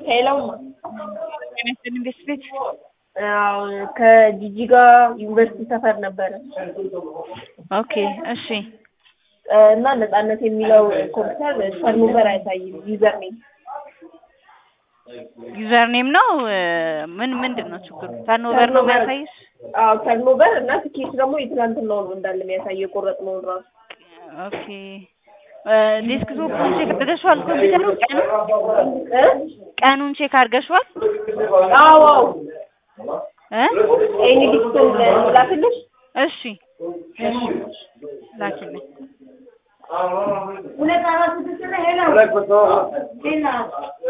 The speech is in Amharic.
ሄሎም ኢንቨስት ቤት አዎ ከጂጂጋ ዩኒቨርሲቲ ሰፈር ነበረ ኦኬ እሺ እና ነጻነት የሚለው ኮምፒውተር ተርኖቨር አያሳይም ዩዘር ኔም ዩዘር ኔም ነው ምን ምንድን ነው ችግሩ ተርኖቨር ነው የሚያሳይሽ አዎ ተርኖቨር እና ትኬት ደግሞ የትናንትናው ነው እንዳለ የሚያሳየው የቆረጥነውን ራሱ ኦኬ ዴስክቶፑን ቼክ አድርገሽዋል ኮምፒውተሩ ቀኑ እ ቀኑን ቼክ አድርገሽዋል አዎ አዎ እ ኤኒ ዲስክቶን ላክልሽ እሺ ላኪልኝ ሁለት አራት ስድስት ሄሎ